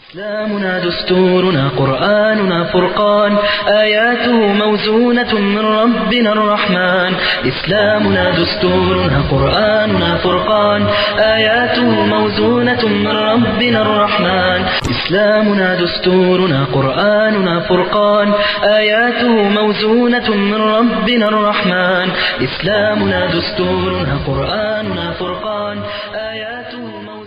إسلامنا دستورنا قرآننا فرقان آياته موزونة من ربنا الرحمن إسلامنا دستورنا قرآننا فرقان آياته موزونة من ربنا الرحمن إسلامنا دستورنا قرآننا فرقان آياته موزونة من ربنا الرحمن إسلامنا دستورنا قرآننا فرقان آياته موزونة من ربنا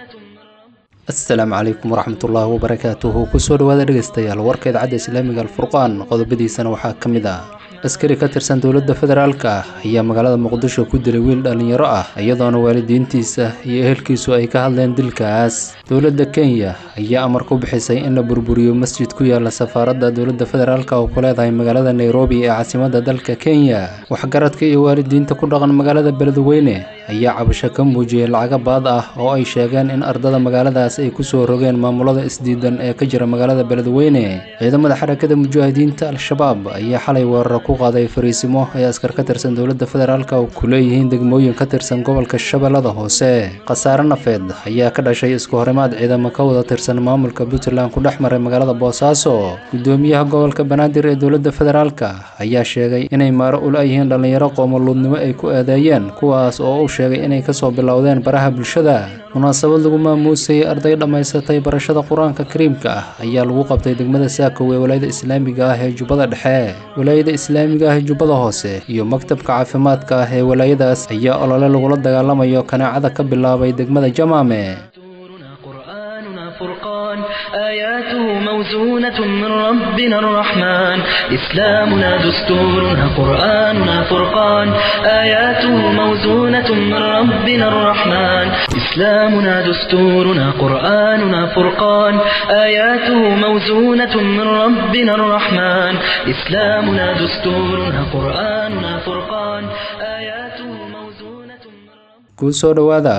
asalaamu calaykum waraxmatullaahi wabarakaatuhu kusoo dhawaada dhegeystayaal warka idaacadda islaamiga alfurqaan qodobadiisana waxaa ka mid ah askari ka tirsan dowladda federaalka ah ayaa magaalada muqdisho ku dilay wiil dhallinyaro ah iyadoona waalidiintiisa iyo ehelkiisu ay ka hadleen dilkaas dowladda kenya ayaa amar ku bixisay in la burburiyo masjid ku yaala safaaradda dowladda federaalka oo ku leedahay magaalada nairobi ee caasimadda dalka kenya waxgaradka iyo waalidiinta ku dhaqan magaalada beledweyne ayaa cabasho ka muujiyey lacago baad ah oo ay sheegeen in ardada magaaladaas ay kusoo rogeen maamulada isdiidan ee ka jira magaalada beledweyne ciidamada xarakada mujaahidiinta al-shabaab ayaa xalay weeraro ku qaaday fariisimo ay askar ka tirsan dowladda federaalka oo ku leeyihiin degmooyin ka tirsan gobolka shabeellada hoose khasaare nafeed ayaa ka dhashay isku horimaad ciidamo ka wada tirsan maamulka puntland ku dhex maray magaalada boosaaso gudoomiyaha gobolka banaadir ee dowladda federaalka ayaa sheegay inay maaro ula yihiin dhallinyaro qoomoluudnimo ay ku eedeeyeen kuwaas oo u sheegay inay kasoo bilowdeen baraha bulshada munaasabad lagu maamuusayay arday dhammaysatay barashada qur-aanka kariimka ah ayaa lagu qabtay degmada saakow ee walaayada islaamiga ah ee jubbada dhexe walaayada islaamiga ah ee jubbada hoose iyo maktabka caafimaadka ah ee walaayadaas ayaa olole lagula dagaalamayo kanaacada ka bilaabay degmada jamaame دستورنا قرآننا فرقان آياته موزونة من ربنا الرحمن إسلامنا دستورنا قرآننا فرقان آياته موزونة من ربنا الرحمن إسلامنا دستورنا قرآننا فرقان آياته موزونة من ربنا الرحمن إسلامنا دستورنا قرآننا فرقان آياته موزونة من ربنا kusoo dhowaada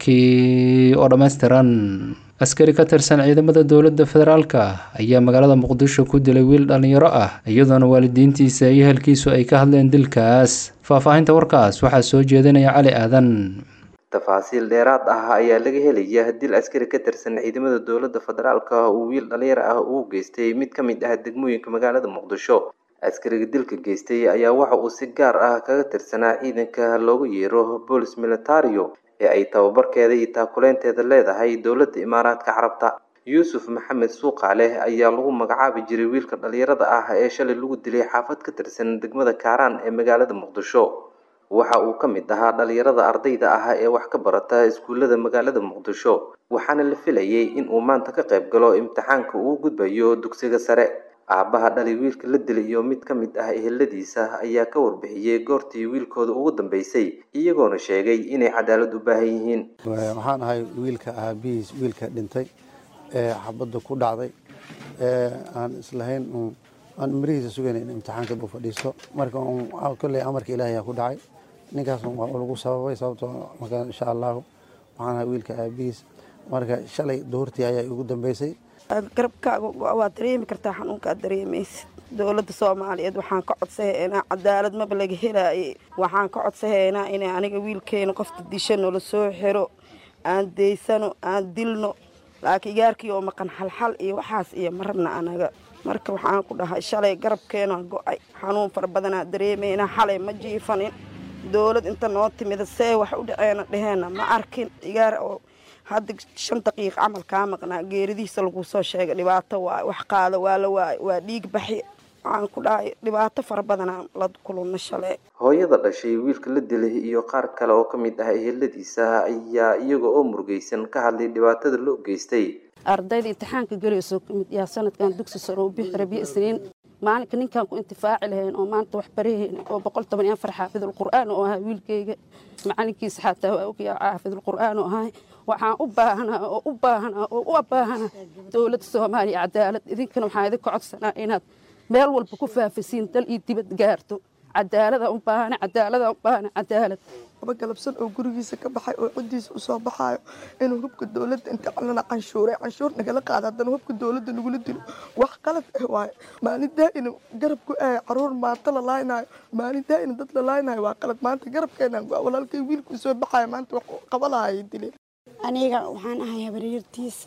warkii oo dhammaystiran askari ka tirsan ciidamada dowladda federaalka ayaa magaalada muqdisho ku dilay wiil dhallinyaro ah iyadoona waalidiintiisa iyo ehelkiisu ay ka hadleen dilkaas faahfaahinta warkaas waxaa soo jeedinaya cali aadan tafaasiil dheeraad ah ayaa laga helaya dil askari ka tirsan ciidamada dowladda federaalka uu wiil dhalinyaro ah uu geystay mid ka mid ah degmooyinka magaalada muqdisho askariga dilka geystay ayaa waxa uu si gaar ah kaga tirsanaa ciidanka loogu yeero boolis militario ee ay tababarkeeda iyo taakuleynteeda leedahay dowladda imaaraadka carabta yuusuf maxamed suuqaaleh ayaa lagu magacaabi jiray wiilka dhalinyarada ah ee shalay lagu dilay xaafad ka tirsan degmada kaaraan ee magaalada muqdisho waxa uu ka mid ahaa dhalinyarada ardayda ah ee wax ka barata iskuullada magaalada muqdisho waxaana la filayay in uu maanta ka qayb galo imtixaanka uu gudbayo dugsiga sare aabbaha dhalay wiilka la dilay iyo mid ka mid ah eheladiisa ayaa ka warbixiyey goortii wiilkooda ugu dambeysay iyagoona sheegay inay cadaalad u baahan yihiin waxaan ahay wiilka aabihiis wiilka dhintay ee xabadda ku dhacday ee aan islahayn aan mirihiisa sugayn in imtixaanka buu fadhiisto marka kolley amarka ilaahay aa ku dhacay ninkaas waa lagu sababay sababtoo marka insha allahu waxaan ahay wiilka aabihiis marka shalay duhurtii ayaa igu dambeysay garabkaaga waa dareemi kartaa xanuunkaad dareemaysid dowladda soomaaliyeed waxaan ka codsahaynaa cadaalad maba laga helaaye waxaan ka codsahaynaa inay aniga wiilkeena qofta disha noola soo xiro aan daysano aan dilno laakiin igaarkii oo maqan xalxal iyo waxaas iyo ma rabna anaga marka waxaan ku dhahay shalay garabkeena go-ay xanuun fara badanaa dareemaynaa xalay ma jiifanin dowlad inta noo timida see wax u dhaceena dheheenna ma arkin igaar oo hadda shan daqiiq camal kaa maqnaa geeridiisa lagu soo sheegay dhibaato waay wax qaada waa la waay waa dhiig baxi waxaan ku dhahay dhibaato fara badanaa la kulunna shalay hooyada dhashay wiilka la dilay iyo qaar kale oo ka mid ah eheladiisa ayaa iyaga oo murugaysan ka hadlay dhibaatada loo geystay ardayda imtixaanka gelayso kamid yaa sanadkan dugsi sare u bixi rabiyo isniin maalinka ninkaan ku intifaaci lahayn oo maanta wax barahayna oo boqol toban iyo afar xaafidulqur'aan oo ahaa wiilkayga macalinkiisa xataa waa ogyaa xaafidulqur'aan oo ahay waxaan u baahanaa oo u baahanaa oo u baahanaa dowladda soomaaliya cadaalad idinkana waxaan idinka codsanaa inaad meel walba ku faafisiin dal iyo dibad gaarto cadaalada u baahana cadaalada u baahana cadaalad aba galabsan oo gurigiisa ka baxay oo ciddiisa u soo baxaayo inuu hubka dowladda inta calana canshuuray canshuur nagala qaada haddana hubka dowladda nagula dilo wax qalad ah waaye maalin daa'ina garab ku ahay caruur maanta la laaynayo maalin daa'ina dad la laaynayo waa qalad maanta garabkeenaan go walaalkay wiilkuu soo baxayo maanta wax qaba lahayay dileen aniga waxaan ahay habaryartiisa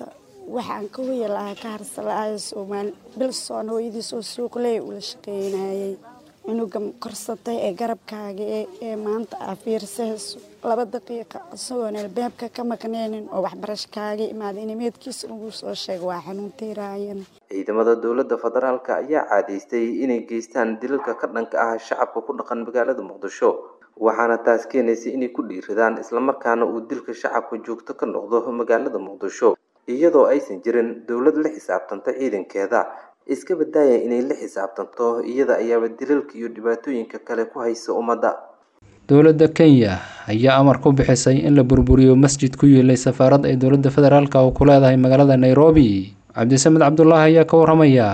waxaan ka hoya lahaa ka harsalaayo soomaali bilsoon hooyadiis oo suuqley ula shaqaynayay cunuga korsatay ee garabkaaga ee maanta aa fiirsahayso laba daqiiqa isagoon albaabka ka maqneynin oo waxbarasho kaaga imaada inimeedkiisa ugu soo sheega waa xanuuntiiraayan ciidamada dowladda federaalk ayaa caadaystay inay geystaan dilalka ka dhanka ah shacabka ku dhaqan magaalada muqdisho waxaana taas keenaysay inay ku dhiiradaan islamarkaana uu dilka shacabka joogto ka noqdo magaalada muqdisho iyadoo aysan jirin dowlad la xisaabtanta ciidankeeda iska badaaya inay la xisaabtanto iyada ayaaba dilalka iyo dhibaatooyinka kale ku haysa ummadda dowladda kenya ayaa amar ku bixisay in la burburiyo masjid ku yiilay safaarad ay dowladda federaalk oo ku leedahay magaalada nairobi cabdisamed cabdulaahi ayaa ka waramaya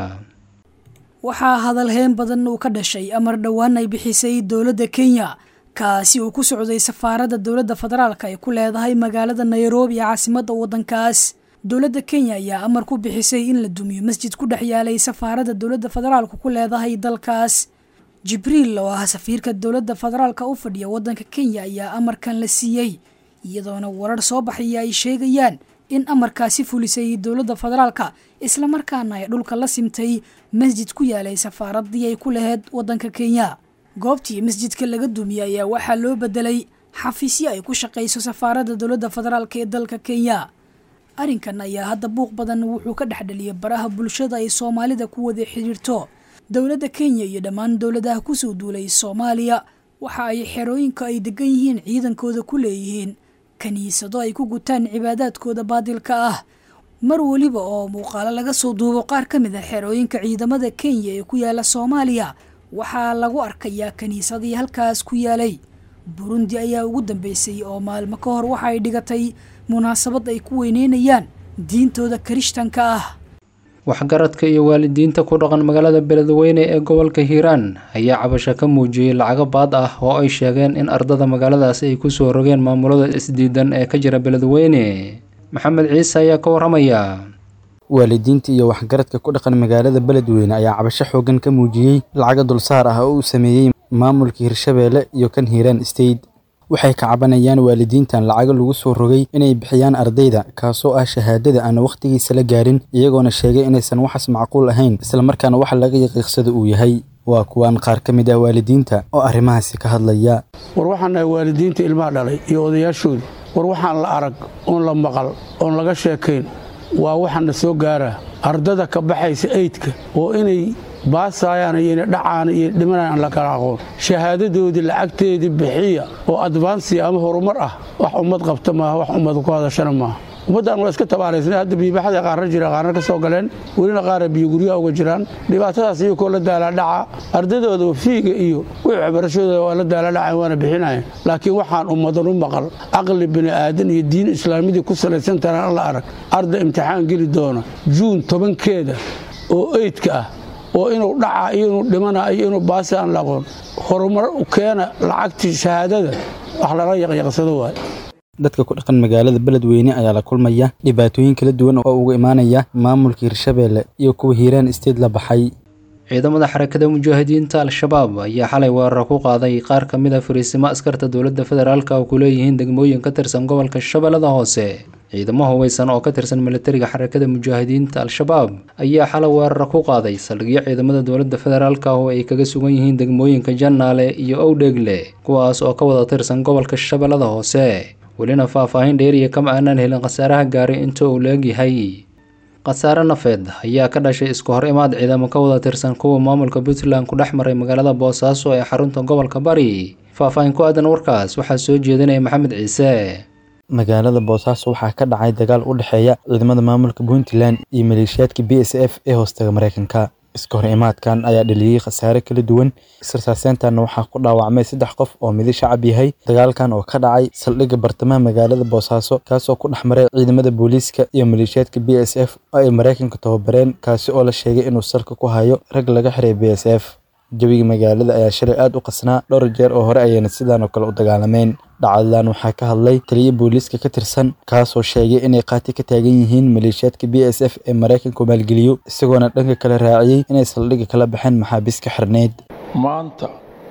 waxaa hadalheen badan uu ka dhashay amar dhowaan ay bixisay dowladda kenya kaasi uu ku socday safaaradda dowladda federaalk ay ku leedahay magaalada nairobi ee caasimadda waddankaas dowladda kenya ayaa amar ku bixisay in la dumiyo masjid ku dhex yaalay safaaradda dowladda federaalka ku leedahay dalkaas jibriil oo ah safiirka dowladda federaalka u fadhiya waddanka kenya ayaa amarkan la siiyey iyadoona warar soo baxaya ay sheegayaan in amarkaasi fulisay dowladda federaalka islamarkaana ay dhulka la simtay masjid ku yaalay safaaraddii ay ku laheyd waddanka kenya goobtii masjidka laga dumiyey ayaa waxaa loo bedelay xafiisyo ay ku shaqayso safaaradda dowladda federaalk ee dalka kenya arrinkan ayaa hadda buuq badan wuxuu ka dhexdheliyay baraha bulshada ay soomaalida ku wada xidhiirto dowladda kenya iyo dhammaan dowladaha kusoo duulay soomaaliya waxa ay xerooyinka ay degan yihiin ciidankooda ku leeyihiin kiniisado ay ku gutaan cibaadaadkooda baadilka ah mar weliba oo muuqaalo laga soo duubo qaar ka mid a xerooyinka ciidamada kenya ee ku yaala soomaaliya waxaa lagu arkayaa kiniisadii halkaas ku yaalay burundi ayaa ugu dambeysay oo maalmo ka hor waxa ay dhigatay munaasabad ay ku weyneynayaan diintooda kirishtanka ah waxgaradka iyo waalidiinta ku dhaqan magaalada beledweyne ee gobolka hiiraan ayaa cabasho ka muujiyey lacago baad ah oo ay sheegeen in ardada magaaladaasi ay kusoo rogeen maamulada isdiidan ee ka jira beledweyne maxamed ciise ayaa ka waramaya waalidiinta iyo waxgaradka ku dhaqan magaalada beledweyne ayaa cabasho xoogan ka muujiyey lacago dulsaar ah oo uu sameeyey maamulka hirshabeelle iyo kan hiiraan state waxay ka cabanayaan waalidiintan lacago lagu soo rogay inay bixiyaan ardayda kaasoo ah shahaadada aan wakhtigiisa la gaarin iyagoona sheegay inaysan waxaas macquul ahayn islamarkaana waxa laga yaqiiqsada uu yahay waa kuwaan qaar ka mid ah waalidiinta oo arrimahaasi ka hadlaya war waxaan nahay waalidiinta ilmaha dhalay iyo odayaashooda war waxaan la arag oon la maqal oon laga sheekayn waa waxaana soo gaaraa ardada ka baxaysa eydka oo inay baasaayaan iyo inay dhacaan iyo dhimanayaan aan la kala aqoon shahaadadoodii lacagteedii bixiya oo advansi ama horumar ah wax ummad qabta maaha wax ummad ku hadashana maaha ummaddan waa iska tabaaraysna hadda biibaxada qaarna jira qaarna ka soo galeen welina qaara biyo guryaha uga jiraan dhibaatadaas iyakoo la daalaadhaca ardadooda fiiga iyo wixii waxbarashadooda waa la daalaadhacayn waana bixinayan laakiin waxaan ummadan u maqal caqli bini aadan iyo diin islaamidii ku salaysan taran an la arag arda imtixaan geli doona juun tobankeeda oo eydka ah oo inuu dhaca iyo inuu dhimana iyo inuu baasi aan la aqoon horumar keena lacagtii shahaadada wax lala yaqyaqsado waay dadka ku dhaqan magaalada beledweyne ayaa la kulmaya dhibaatooyin kala duwan oo uga imaanaya maamulka hirshabeelle iyo kuwa hiiraan isteed la baxay ciidamada xarakada mujaahidiinta al-shabaab ayaa xalay weerar ku qaaday qaar ka mid a fariisimo askarta dowladda federaalk oo ku leeyihiin degmooyin ka tirsan gobolka shabeellada hoose ciidamo hubeysan oo ka tirsan militariga xarakada mujaahidiinta al-shabaab ayaa xalay weerar ku qaaday saldhigyo ciidamada dowladda federaalk oo ay kaga sugan yihiin degmooyinka jannaale iyo owdheegle kuwaas oo ka wada tirsan gobolka shabeellada hoose welina faahfaahin dheeriya kama aanaan helin khasaaraha gaaray inta uu leegyahay khasaare nafeed ayaa ka dhashay isku hor imaad ciidamo ka wada tirsan kuwa maamulka puntland ku dhex maray magaalada boosaaso ee xarunta gobolka bari faahfaahin ku aadan warkaas waxaa soo jeedinaya maxamed ciise magaalada boosaaso waxaa ka dhacay dagaal u dhexeeya ciidamada maamulka puntland iyo maleeshiyaadka b s f ee hoostaga mareykanka iska hor imaadkan ayaa dhaliyey khasaare kala duwan israsaaseyntanna waxaa ku dhaawacmay saddex qof oo midi shacab yahay dagaalkan oo ka dhacay saldhigga bartamaha magaalada boosaaso kaasoo ku dhex maray ciidamada booliiska iyo maleeshiyaadka b s f oo ay maraykanka tababareen kaasi oo la sheegay inuu salka ku hayo rag laga xiray b s f jawiga magaalada ayaa shalay aad u qasnaa dhowr jeer oo hore ayayna sidaan oo kale u dagaalameen dhacdadan waxaa ka hadlay taliya booliiska ka tirsan kaasoo sheegay inay qaati ka taagan yihiin maleeshiyaadka b s f ee maraykanku maalgeliyo isagoona dhanka kale raaciyey inay saldhigga kala baxeen maxaabiis ka xirneyd maanta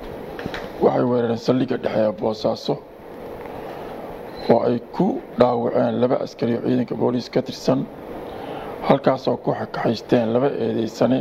waxay weerareen saldhigga dhexeeya boosaaso oo ay ku dhaawaceen laba askari oo ciidanka booliis ka tirsan halkaasoo ku xakaxaysteen laba eedaysane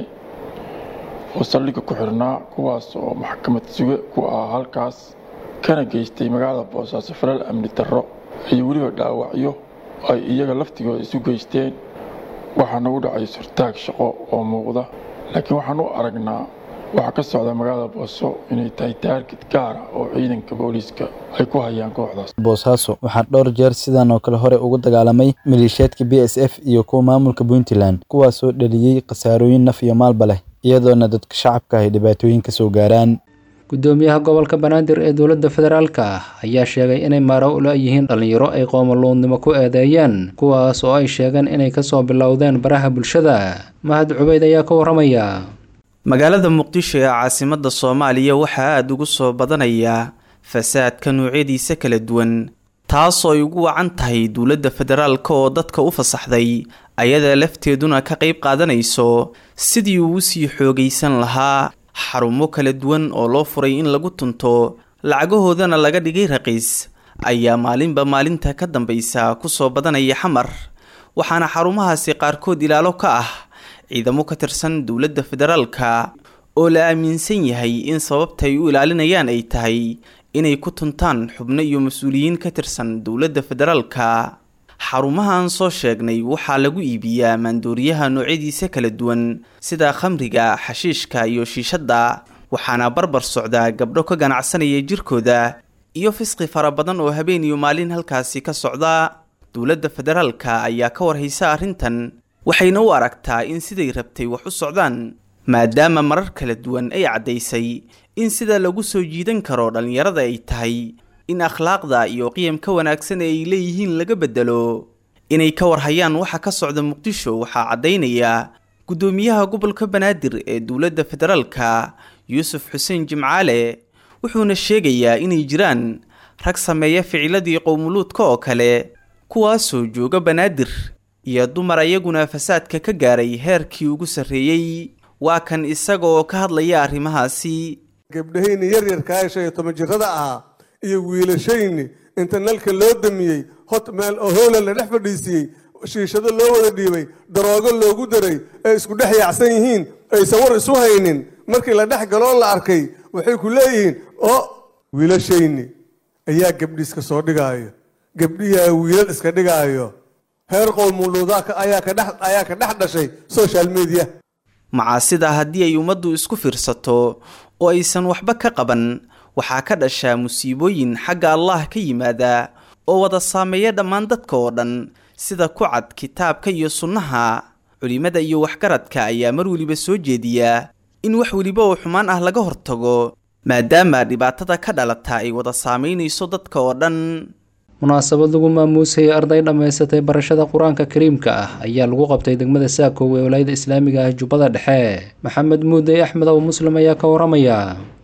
oo saldhigga ku xirnaa kuwaas oo maxkamad suge ku ah halkaas kana geystay magaalada boosaaso falal amni darro iyo weliba dhaawacyo ay iyaga laftigooda isu geysteen waxaa nagu dhacay surtaag shaqo oo muuqda laakiin waxaan u aragnaa waxaa ka socda magaalada booso inay tahay taargid gaara oo ciidanka booliiska ay ku hayaan kooxdaas boosaaso waxaa dhowr jeer sidan oo kale hore ugu dagaalamay maleeshiyaadka b s f iyo kuwa maamulka puntland kuwaasoo dhaliyey khasaarooyin naf iyo maalba leh iyadoona dadka shacabka ay dhibaatooyin ka soo gaaraan gudoomiyaha gobolka banaadir ee dowladda federaalka ah ayaa sheegay inay maaro ula yihiin dhallinyaro ay qoomaluudnimo ku eedeeyeen kuwaas oo ay sheegeen inay kasoo bilowdeen baraha bulshada mahad cubeyd ayaa ka waramaya magaalada muqdisho ee caasimadda soomaaliya waxaa aada ugu soo badanaya fasaadka noocyadiisa kala duwan taasoo ay ugu wacan tahay dowladda federaalka oo dadka u fasaxday ayada lafteeduna ka qayb qaadanayso sidii uu usii xoogaysan lahaa xarumo kala duwan oo loo furay in lagu tunto lacagahoodana laga dhigay raqiis ayaa maalinba maalinta ka dambaysa kusoo badanaya xamar waxaana xarumahaasi qaarkood ilaalo ka ah ciidamo ka tirsan dowladda federaalka oo la aaminsan yahay in sababta ay u ilaalinayaan ay tahay inay ku tuntaan xubno iyo mas-uuliyiin ka tirsan dowladda federaalka xarumahaan soo sheegnay waxaa lagu iibiyaa maandooriyaha noocyadiisa kala duwan sida khamriga xashiishka iyo shiishadda waxaana barbar socdaa gabdho ka ganacsanaya jirkooda iyo fisqi fara badan oo habeen iyo maalin halkaasi ka socda dowladda federaalka ayaa ka warhaysa arrintan waxayna u aragtaa in siday rabtay wax u socdaan maadaama marar kala duwan ay caddaysay in sida lagu soo jiidan karo dhallinyarada ay tahay in akhlaaqda iyo qiyamka wanaagsan ee ay leeyihiin laga bedelo inay ka warhayaan waxa ka socda muqdisho waxaa caddaynaya guddoomiyaha gobolka banaadir ee dowladda federaalka yuusuf xuseen jimcaale wuxuuna sheegayaa inay jiraan rag sameeya ficiladii qowmuluudka oo kale kuwaasoo jooga banaadir iyo dumar ayaguna fasaadka ka gaaray heerkii ugu sarreeyey waa kan isaga oo ka hadlaya arrimahaasi gabdhahayni yaryarkaa shan iyo toban jirada ahaa iyo wiilashayni inta nalka loo damiyey hot meel oo hoola la dhex fadhiisiiyey shiishado loo wada dhiibay daroogo loogu daray ay isku dhex yaacsan yihiin aysan war isu haynin markii la dhex galoo la arkay waxay ku leeyihiin oo wiilashayni ayaa gabdhi iska soo dhigaayo gabdhiyaa wiilal iska dhigaayo heer qowmuluudaa ayaa ka dhex ayaa ka dhex dhashay social media macaasida haddii ay ummaddu isku fiirsato oo aysan waxba ka qaban waxaa ka dhashaa musiibooyin xagga allah ka yimaada oo wada saameeya dhammaan dadka oo dhan sida ku cad kitaabka iyo sunnaha culimmada iyo waxgaradka ayaa mar weliba soo jeediya in wax weliba oo xumaan ah laga hortago maadaama dhibaatada ka dhalata ay wada saamaynayso dadka oo dhan munaasabad lagu maamuusayay arday dhammaysatay barashada qur-aanka kariimka ah ayaa lagu qabtay degmada saakow ee walaayada islaamiga ah jubbada dhexe maxamed muudey axmed oo muslim ayaa ka waramaya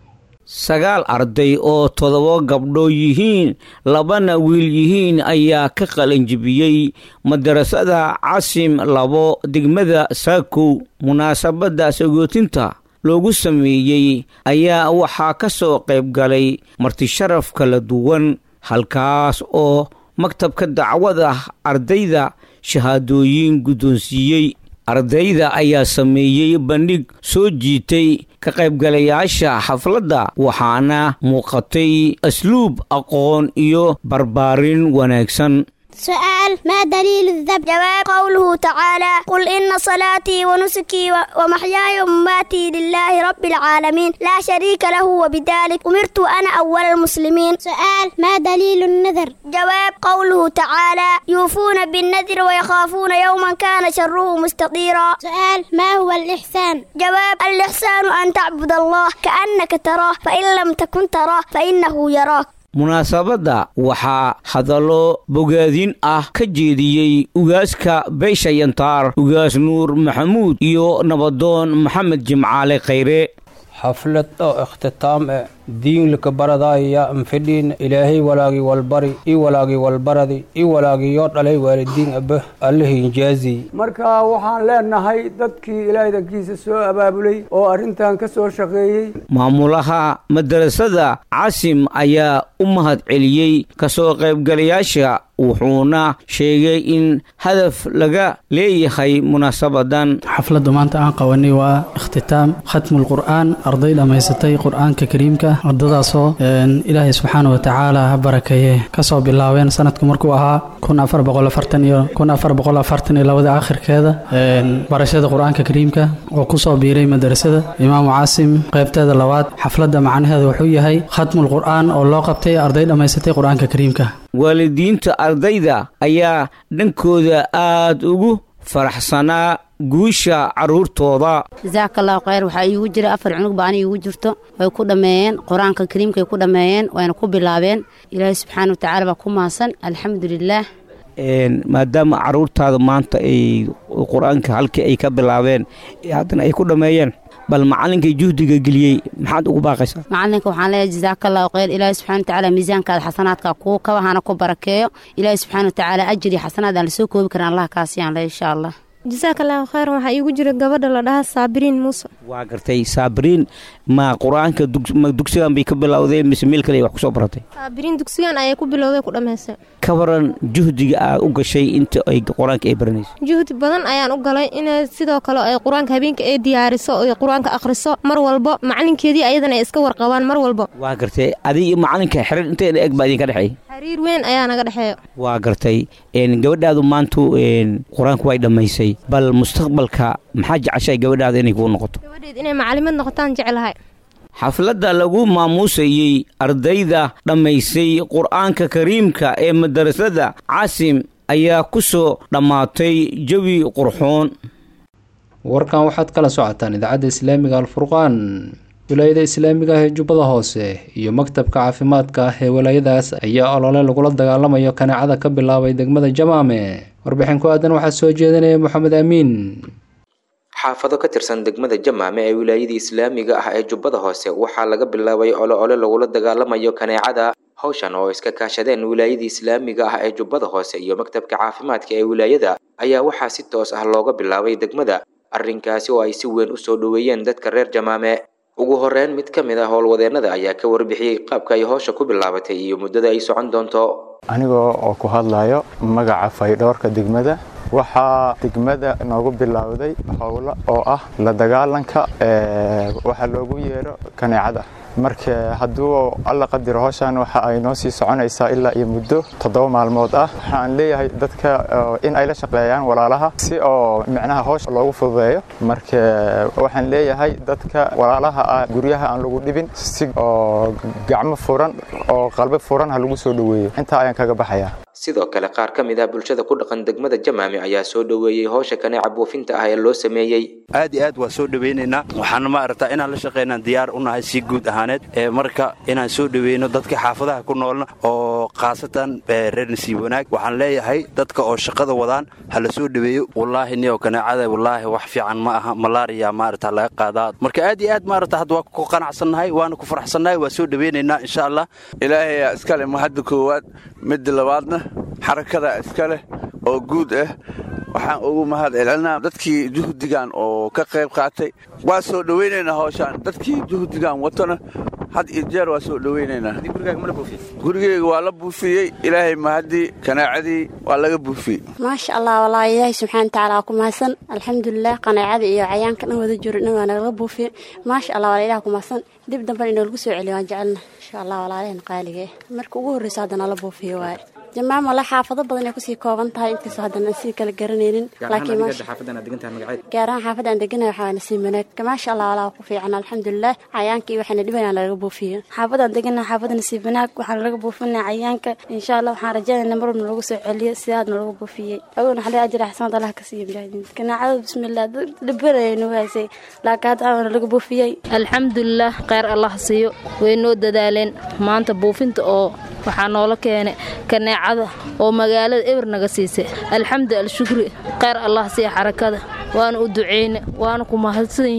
sagaal arday oo toddoba gabdho yihiin labana wiil yihiin ayaa ka qalanjibiyey madarasada casim labo degmada saakow munaasabadda sagootinta loogu sameeyey ayaa waxaa ka soo qayb galay martisharaf kala duwan halkaas oo maktabka dacwada ardayda shahaadooyin guddoonsiiyey ardayda ayaa sameeyey bandhig soo jiitay ka qaybgalayaasha xafladda waxaana muuqatay asluub aqoon iyo barbaarin wanaagsan سؤال ما دليل الذبح جواب قوله تعالى قل إن صلاتي ونسكي ومحياي ومماتي لله رب العالمين لا شريك له وبذلك أمرت أنا أول المسلمين سؤال ما دليل النذر جواب قوله تعالى يوفون بالنذر ويخافون يوما كان شره مستطيرا سؤال ما هو الإحسان جواب الإحسان أن تعبد الله كأنك تراه فإن لم تكن تراه فإنه يراك munaasabadda waxaa hadallo bogaadin ah ka jeediyey ugaaska beesha yantaar ugaas nuur maxamuud iyo nabadoon maxamed jimcaale khayre xaflad oo ikhtitaam eh diinlika baradaaya anfidhiin ilaahay walaagi walbari i walaagi walbaradi i walaagi yoo dhalay waalidiin abba allahinjaazi marka waxaan leenahay dadkii ilaahay dankiisa soo abaabulay oo arrintan ka soo shaqeeyey maamulaha madarasada casim ayaa u mahad celiyey kasoo qaybgalayaasha wuxuuna sheegay in hadaf laga leeyahay munaasabadan xafladda maanta aan qabanay waa ikhtitaam khatmulqur'aan arday dhammaysatay qur'aanka kariimka ardadaasoo ilaahay subxaana wa tacaala ha barakeeye kasoo bilaabeen sanadku markuu ahaa kun afar boqol afartan iyo kun afar boqol afartan iyo labada akhirkeeda barashada qur'aanka kariimka oo kusoo biiray madarasada imaamu caasim qaybteeda labaad xafladda macnaheeda wuxuu yahay khatmulqur'aan oo loo qabtay arday dhammaysatay qur'aanka kariimka waalidiinta ardayda ayaa dhankooda aad ugu faraxsanaa guusha carruurtooda jasaakallaahu khayr waxaa iigu jira afar cunug ba ani iigu jirto way ku dhammeeyeen qur-aanka kariimkay ku dhammeeyeen wayna ku bilaabeen ilaahay subxaana wa tacaala baa ku maasan alxamdulilaah maadaama carruurtaada maanta ay qur-aanka halkii ay ka bilaabeen haddana ay ku dhammeeyeen bal macalinkay juhdiga geliyey maxaad ugu baaqaysaa macalinka waxaan leeyahay jasaakallaahu khayr ilaahay subxana watacaala miisaankaada xasanaadka kuu kabahana ku barakeeyo ilaahay subxaana watacaala ajir iyo xasanaad aan lasoo koobi karin allah kaasiyaan le insha allah jasaakallaahu khayr waxaa iigu jira gabadha la dhahaa saabiriin muuse waa gartay saabiriin ma qur-aanka ma dugsigan bay ka bilowdeen mise meel kale ay wax kusoo baratay saabiriin dugsigan ayay ku bilowday ku dhammaysay ka waran juhdiga aad u gashay inta ay qur-aanka ay baranayso juhdi badan ayaan u galay inay sidoo kale ay qur-aanka habeenka ay diyaariso oy qur-aanka akhriso mar walbo macalinkeedii ayadana ay iska warqabaan mar walbo waa gartay adig iyo macalinka xiriir intayna eg baa idinka dhexeey xiriir weyn ayaa naga dhexeeya waa gartay gabadhaadu maantu qur-aanka way dhammaysay bal mustaqbalka maxaa jeceshay gabadhaada inay kuu noqoto gabadheed inay macalimad noqotaan jeclahay xafladda lagu maamuusayey ardayda dhammaysay qur-aanka kariimka ee madarasada casim ayaa ku soo dhammaatay jawi qurxoon warkan waxaad kala socotaan idaacadda islaamiga alfurqaan wilaayada islaamiga ah ee jubbada hoose iyo maktabka caafimaadka ah ee walaayadaas ayaa olole lagula dagaalamayo kaneecada ka bilaabay degmada jamaame warbixin ku aadan waxaa soo jeedinaya moxamed amiin xaafado ka tirsan degmada jamaame ee wilaayadii islaamiga ah ee jubbada hoose waxaa laga bilaabay olo ole lagula dagaalamayo kaneecada hawshan oo iska kaashadeen wilaayadii islaamiga ah ee jubbada hoose iyo maktabka caafimaadka ee wilaayada ayaa waxaa si toos ah looga bilaabay degmada arrinkaasi oo ay si weyn u soo dhoweeyeen dadka reer jamaame ugu horeyn mid ka mid ah howlwadeennada ayaa ka warbixiyey qaabka ay howsha ku bilaabatay iyo muddada ay socon doonto anigoo oo ku hadlayo magaca faydhoorka degmada waxaa degmada noogu bilowday howlo oo ah la dagaalanka waxaa loogu yeero kaneecada marka hadduu alla qadiro howshan waxa ay noo sii soconaysaa ilaa iyo muddo toddoba maalmood ah waxaan leeyahay dadka in ay la shaqeeyaan walaalaha si oo micnaha howsha loogu fududeeyo marka waxaan leeyahay dadka walaalaha ah guryaha aan lagu dhibin si oo gacmo furan oo qalbi furan ha lagu soo dhoweeyo intaa ayaan kaga baxayaa sidoo kale qaar ka mid ah bulshada ku dhaqan degmada jamaame ayaa soo dhoweeyey howsha kaneeca buufinta ah ee loo sameeyey aad iyo aad waa soo dhoweynaynaa waxaana maaragtaa inaan la shaqaynaan diyaar u nahay si guud ahaaneed ee marka inaan soo dhoweyno dadka xaafadaha ku noolna oo khaasatan reer nasiib wanaag waxaan leeyahay dadka oo shaqada wadaan ha la soo dhoweeyo wallaahi niyo kaneecada wallaahi wax fiican ma aha malaariya maaragta laga qaadaa marka aad iyo aad maaragta hadda waa ku qanacsannahay waana ku faraxsannahay waa soo dhoweynaynaa insha allah ilaahayaa iskale mahadda koowaad midda labaadna xarakada iska leh oo guud ah waxaan ugu mahad celinaa dadkii juhdigan oo ka qayb qaatay waa soo dhoweynaynaa howshaan dadkii juhdigan watona had iyo jeer waa soo dhoweynaynaa gurigeyga waa la buufiyey ilaahay mahaddii kanaacadii waa laga buufiyey maasha allah walaa ilaahay subxaana watacaala waa ku mahadsan alxamdulilah qanaacada iyo cayaanka dhan wada jiro dhan waa nagala buufiyey maasha allah walaa ilaah ku mahadsan dib damban inoogu soo celiyo waan jecelna insha allah walaalehen qaaliga eh marka ugu horreysa haddana la buufiyo waaye jamaam wala xaafado badan ay kusii kooban tahay inkaasoo haddana sii kala garanaynin gaar ahaan xaafadda aan deganahay waxaa nasiib wanaag maasha allah walaa ku fiican alxamdulilah cayaanka iyo waxaana dhibanaa laga buufiyo xaafadaan deganahay xaafadda nasiib wanaag waxaa laga buufinaa cayaanka insha allah waxaan rajaynayna mar walba lagu soo celiyo sidaadna lagu buufiyey agoon waxaa ajira xasanad allah ka siiyo mujaahidiin ganaacada bismillah dhibanaya nagu haysay laakiin hadda aana laga buufiyey alxamdulilah kheyr allah siiyo way noo dadaaleen maanta buufinta oo waxaa noola keenay kaneecada oo magaalada eber naga siisay alxamdu alshukri kheyr allah siiya xarakada waana u duceyne waana ku mahadsan yihiin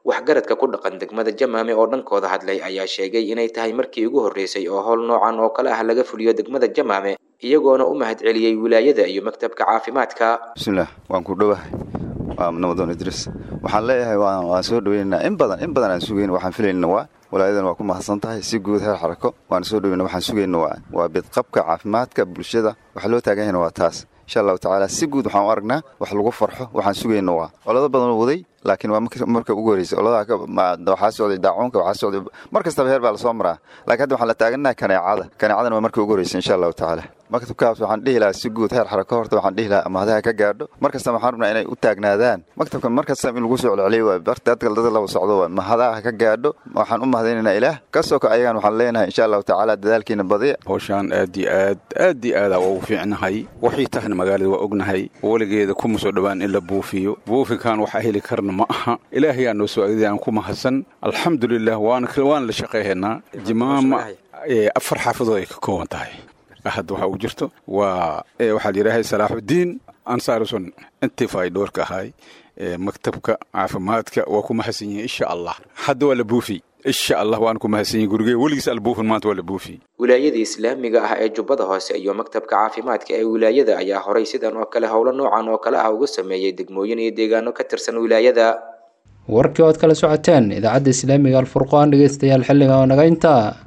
waxgaradka ku dhaqan degmada jamaame oo dhankooda hadlay ayaa sheegay inay tahay markii ugu horreysay oo howl noocan oo kale ah laga fuliyo degmada jamaame iyagoona u mahad celiyey wilaayada iyo maktabka caafimaadka bismillaah waan ku dhowahay waa namadoon idriis waxaan leeyahay waan soo dhaweynaynaa in badan in badan aan sugayn waxaan filaynaa waa walaayadan waa ku mahadsan tahay si guud heer xarako waan soo dhaweyna waxaan sugayna waa waa bidqabka caafimaadka bulshada waxa loo taagan yahayna waa taas insha allahu tacaala si guud waxaan u aragnaa wax lagu farxo waxaan sugayna waa olado badan oo waday laakiin waa marka ugu horreysay oladaha waxaa socday daacuunka waxaa socday mar kastaba heer baa lasoo maraa laakiin hadda waxaan la taaganaha kaneecada kaneecadana waa marka ugu horreysay insha allahu tacaala maktabkaas waxaan dhihi lahaa si guud heer xarako horta waxaan dhihi lahaa amahadaha ka gaadho mar kasta waxaan rabnaa inay u taagnaadaan maktabkan mar kasta in lagu soo celceliyo waa dadka dad laba socdo waa mahadaha ka gaadho waxaan u mahadaynaynaa ilaah kasoo ka ayagan waxaan leenahay insha allahu tacaala dadaalkiina badiya howshaan aad iyo aad aad iyo aada ugu fiicnahay waxay tahna magaalada waa ognahay weligeeda kuma soo dhowaan in la buufiyo buufinkan waxaa heli karna ma aha ilaahay aa noo soo agday aan ku mahadsan alxamdulilah waana la shaqayhaynaa jimaama afar xaafadood ay ka kooban tahay hadda waxaa ugu jirto waa waxaa la yidhaahay salaaxudiin ansaarusun intii faydhoorka ahay maktabka caafimaadka waa ku mahadsan yihiin insha allah hadda waa la buufi insha allah waana ku mahadsan yihin gurigee weligiis albuufin maanta waa la buufi wilaayada islaamiga ah ee jubbada hoose iyo maktabka caafimaadka ee wilaayada ayaa horay sidan oo kale howlo noocan oo kale ah uga sameeyey degmooyin iyo deegaano ka tirsan wilaayada warkii ood kala socoteen idaacadda islaamiga alfurqaan dhegeystayaal xilliga oo naga intaa